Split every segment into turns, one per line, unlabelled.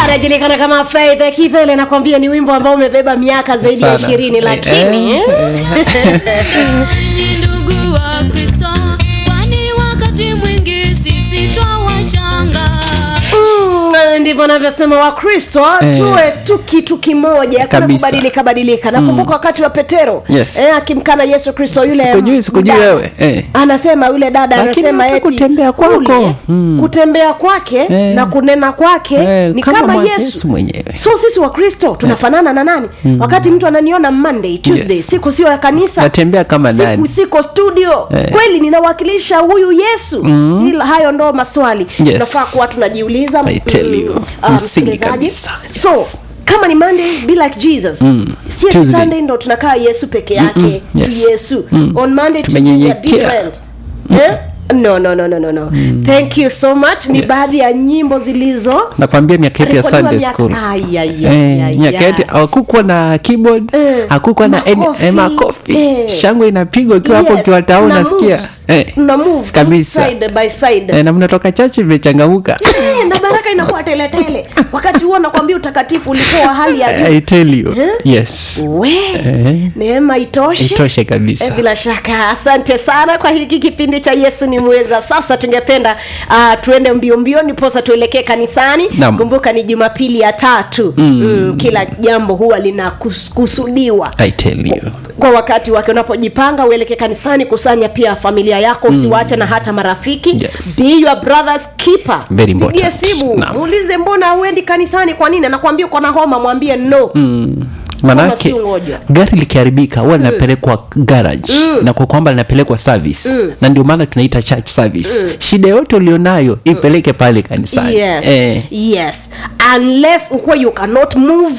anajulikana kama Faith Kipele, nakwambia ni wimbo ambao umebeba miaka zaidi ya
Sana.
ishirini,
Eh,
lakini
eh,
Enyi ndugu wa Kristo, kwani wakati mwingi sisi twawashanga.
Mm, ndivyo navyosema wakristo
Eh.
tuwe tu kitu kimoja hakuna
Kabisa.
kubadilika badilika nakumbuka wakati wa petero
Yes.
eh, akimkana yesu kristo yule
Sikujui, sikujui
mdada.
wewe, eh.
anasema yule dada
Lakini
anasema
hata
eti
kutembea kwako,
kule,
mm.
kutembea kwake
Eh.
na kunena kwake
Eh,
ni
kama
kama,
mwa-
yesu.
Yesu mwenyewe.
so sisi wakristo tunafanana na nani wakati mtu ananiona monday tuesday
Yes.
siku sio ya kanisa
natembea kama
siku
nani
siko studio
Eh.
kweli ninawakilisha huyu yesu mm. Ila hayo ndo maswali
Yes.
tunafaa kuwa tunajiuliza
I tell you.
ah,
Msingi
msikilizaji.
kabisa.
so kama ni monday be like jesus
Mm.
si ati
Tuesday.
sunday ndo tunakaa yesu peke yake
Mm-mm.
tu
Yes.
yesu
Mm.
on monday Tuesday we are
Tumenyenyekea.
different eh? no no no no no no thank you so much ni
Yes.
baadhi ya nyimbo zilizo
nakwambia miaka yetu ya
rekodiwa
sunday
miaka-
school
Ai, ai, ai,
Eh,
ai,
miaka
ai.
yetu hakukuwa na keyboard
Eh,
hakukuwa na any-
makofi,
eh, makofi
eh.
shangwe inapigwa ukiwa hapo
Yes,
ukiwa tao
tuna
unasikia
moves.
Eh,
Tuna move
kabisa.
side by side
eh, na mnatoka chache imechangamuka
Eh, na baraka inakuwa teletele wakati huo nakwambia utakatifu ulikuwa wa hali ya juu
I tell you
Eh?
yes
we
Eh,
neema itoshe
itoshe kabisa
Eh, bila shaka asante sana kwa hiki kipindi cha yesu ni mweza sasa tungependa uh, tuende mbio mbio niposa tuelekee kanisani
Naam.
kumbuka ni jumapili ya tatu mm. Mm, kila jambo huwa linakusudiwa
I tell you
kwa wakati wake unapojipanga uelekee kanisani kusanya pia familia yako usiwache na hata marafiki
Yes.
be your brother's keeper
Very
pigie
important.
simu
Naam.
muulize mbona uendi kanisani kwa nini anakwambia uko na homa mwambie no
Mm. manake
si ngoja.
gari likiharibika huwa linapelekwa garage na kwa kwamba linapelekwa service na ndio maana tunaita church service shida yote ulionayo ipeleke pale kanisani
yes
eh,
yes unless ukuwa you cannot move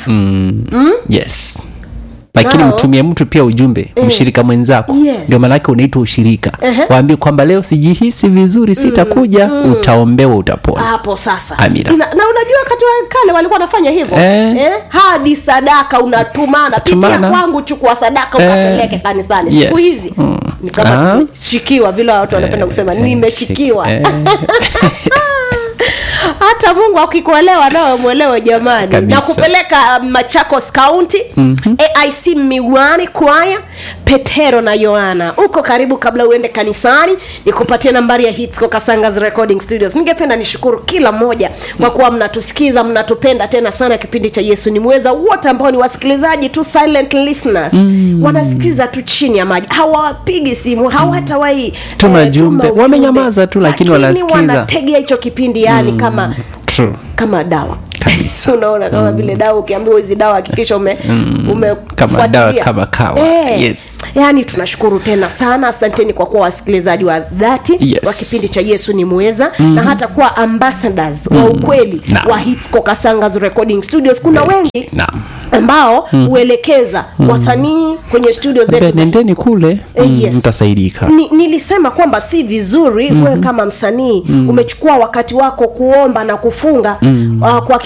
yes lakini
Nao-
mtumie mtu pia ujumbe mshirika mwenzako
Yes.
ndio maanake unaitwa ushirika
Ehe.
waambie kwamba leo sijihisi vizuri sitakuja utaombewa utapona
hapo sasa
Amina.
Ina, na unajua wakati wa kale walikuwa wanafanya hivyo
Eh.
Eh? hadi sadaka unatumana pitia
Tumana.
kwangu chukua sadaka
Eh.
ukapeleke kanisani siku
Yes.
hizi
Mm.
ni kama
Ah.
tumeshikiwa vile watu wanapenda kusema nimeshikiwa
Eh,
hata mungu akikuelewa nawe mwelewe jamani
Kabisa.
na kupeleka machakos county mm-hmm. aic miwani kwaya petero na yoana uko karibu kabla uende kanisani nikupatie nambari ya hitsco kasangas recording studios ningependa nishukuru kila mmoja kwa kuwa mnatusikiza mnatupenda tena sana kipindi cha yesu ni mweza wote ambao ni wasikilizaji tu silent listeners mm. wanasikiza tu chini ya maji hawapigi simu hawatawai
Tuma
eh,
jumbe.
ujumbe.
Wamenyamaza tu, lakini wanasikiza.
wanategea hicho kipindi yani kama
true
kama dawa
kabisa
unaona kama vile dawa ukiambiwa hizi dawa hakikisha ume, ume
Kama dawa,
fuatilia.
kama kawa. Yes.
yaani tunashukuru tena sana asanteni kwa kuwa wasikilizaji wa dhati
Yes.
wa kipindi cha yesu ni mweza mm-hmm. na hata kuwa ambassadors wa ukweli
Naam.
wa hitsco kasangas recording studios kuna wengi
naam
ambao huelekeza wasanii kwenye studio zetu
Ambia,
za
nendeni kule
Eh,
mm,
yes.
mtasaidika
Ni, nilisema kwamba si vizuri mm-hmm. wewe kama msanii mm-hmm. umechukua wakati wako kuomba na kufunga mm-hmm. uh, kwa